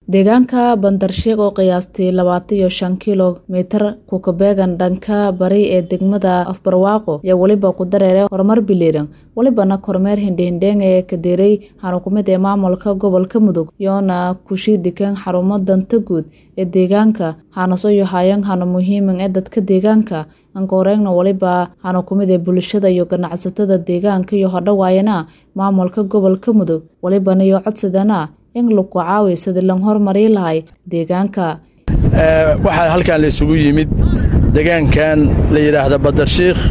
deegaanka bandarsheeg oo qiyaastii labaatan iyo shan kilomitir kukabeegan dhanka bari ee degmada afbarwaaqo ayaa weliba ku dareeray horumar biliiran welibana kormeer hindhihindheeng ee kadeeray xanukumid ee maamulka gobolka mudug yoona kushii degan xarumo danta guud ee deegaanka hanaso iyo hayan hano muhiiman ee dadka deegaanka ankoreegna weliba xanukumid ee bulshada iyo ganacsatada deegaanka iyo hodhawaayana maamulka gobolka mudug welibana iyo codsadana in lagu caawiy sidii lan horumari lahay deegaanka waxaa halkan la isugu yimid degaankan la yidhaahda badarshiikh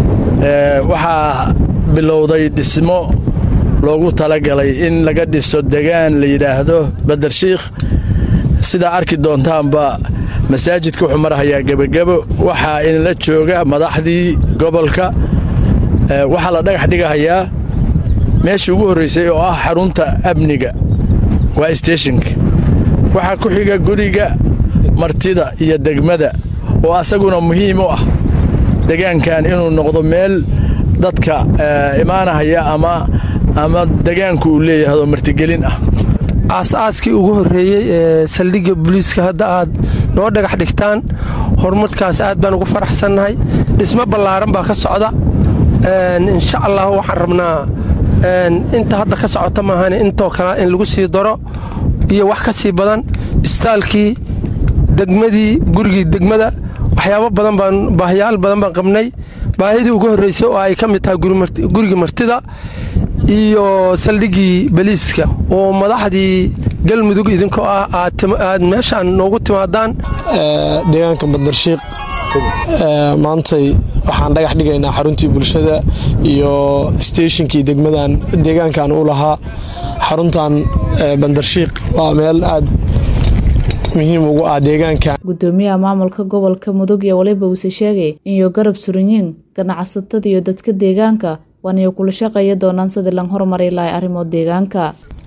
waxaa bilowday dhismo loogu talagalay in laga dhiso degaan la yidhaahdo badarshiikh sidaa arki doontaanba masaajidka wuxuu marahayaa gebagebo waxaa inla jooga madaxdii gobolka waxaa la dhagax dhigahayaa meeshii ugu horraysay oo ah xarunta amniga waa steshinka waxaa ku xiga guriga martida iyo degmada oo asaguna muhiim u ah degaankan inuu noqdo meel dadka imaanahaya ama ama degaanku uu leeyahay oo martigelin ah aas-aaskii ugu horreeyey ee saldhigga booliiska hadda aad noo dhagax dhigtaan horumarkaas aad baan ugu faraxsannahay dhismo ballaaran baa ka socda insha allah waxaan rabnaa inta hadda ka socota maahan intoo kale in lagu sii daro iyo wax ka sii badan isbitaalkii degmadii gurigii degmada waxyaabo badan baan baahiyaal badan baan qabnay baahidii ugu horraysay oo ay ka mid tahay gurigii martida iyo saldhiggii baliiska oo madaxdii galmudug idinkoo ah aad meeshaan noogu timaadaan deegaanka badarshiiq maantay waxaan dhagax dhigaynaa xaruntii bulshada iyo steeshinkii degmadan deegaankan u lahaa xaruntan bandarshiiq waa meel aad muhiim ugu ah deegaanka gudoomiyaha maamulka gobolka mudug iyo waliba uuse sheegay inyo garab suranyiin ganacsatada iyo dadka deegaanka waaniyo kula shaqeeya doonaan sidii lan horumari lahay arrimo deegaanka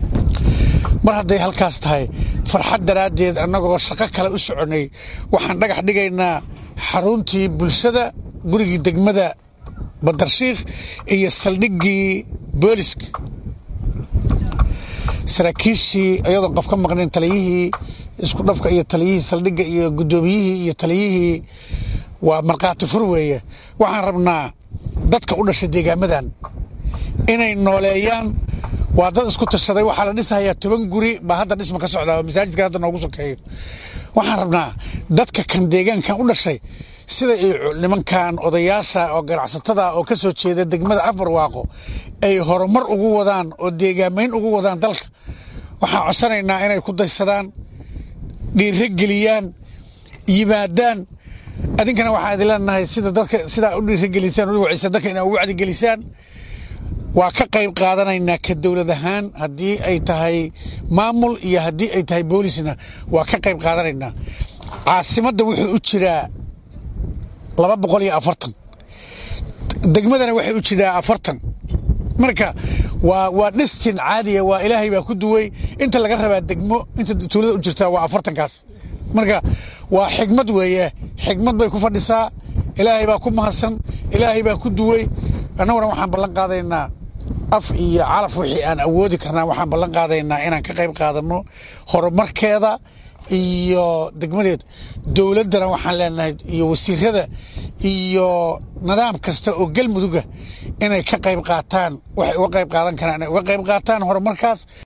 mar hadday halkaas tahay farxad daraaddeed annagoo shaqo kale u soconnay waxaan dhagax dhigaynaa xaruntii bulshada gurigii degmada badarshiikh iyo saldhiggii booliska saraakiishii iyadoon qof ka maqnayn taliyihii isku dhafka iyo taliyihii saldhigga iyo guddoomiyihii iyo taliyihii waa markhaati fur weeye waxaan rabnaa dadka u dhashay deegaamadan inay nooleeyaan waa dad isku tashaday waxaa la dhisahayaa toban guri baa hadda dhisma ka socdaa oo masaajidka hadda noogu sokeeyo waxaan rabnaa dadka kan deegaankan u dhashay sida ay nimankan odayaasha oo ganacsatada oo ka soo jeeda degmada afarwaaqo ay horumar ugu wadaan oo deegaamayn ugu wadaan dalka waxaan codsanaynaa inay ku daysadaan dhiiro geliyaan yimaadaan adinkana waxaa idin leenahay sida dadka sidaa u dhiiragelisaan u wacisa dadka inaa u wacdigelisaan waa ka qayb qaadanaynaa ka dowlad ahaan haddii ay tahay maamul iyo haddii ay tahay boolisna waa ka qayb qaadanaynaa caasimadda wuxuu u jiraa laba boqol iyo afartan degmadana waxay u jiraa afartan marka waa waa dhistin caadiya waa ilaahay baa ku duway inta laga rabaa degmo inta tuulada u jirtaa waa afartankaas marka waa xigmad weeye xigmad bay ku fadhisaa ilaahay baa ku mahadsan ilaahay baa ku duway annaguna waxaan ballan qaadaynaa af iyo calaf wixii aan awoodi karnaa waxaan ballan qaadaynaa inaan ka qayb qaadanno horumarkeeda iyo degmadeed dowladdana waxaan leenahay iyo wasiirada iyo nidaam kasta oo galmuduga inay ka qayb qaataan waxay uga qayb qaadan karaan inay uga qayb qaataan horumarkaas